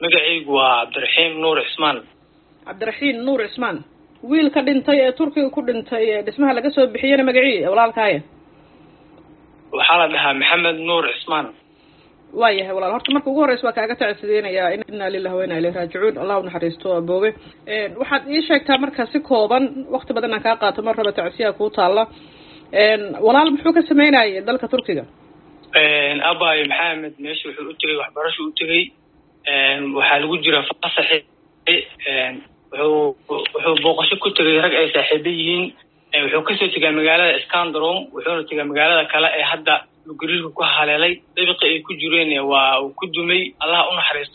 magacaygu waa cabdiraxiim nuur cismaan cabdiraxiim nuur cismaan wiilka dhintay ee turkiga ku dhintay ee dhismaha laga soo bixiyena magacii walaalkaaya waxaa la dhahaa maxamed nuur cismaan waayahay walaal horta marka ugu horreysa waa kaaga tacsideynayaa inna lillahi wa inna ilayhi raajicuun allah unaxariisto aboobe waxaad ii sheegtaa marka si kooban wakti badan aan kaa qaato mar raba tacsiyaa kuu taalla walaal muxuu ka sameynayay dalka turkiga abay maxamed meesha wuxuu u tegay waxbarasho u tegay waxaa lagu jira fasaxi wuxuu wuxuu booqasho ku tegay rag ay saaxiibo yihiin wuxuu kasoo tegaa magaalada scandrom wuxuuna tegaa magaalada kale ee hadda gariirka ku haleelay dabiqi ay ku jireen waa uu ku dumay allah unaxariisto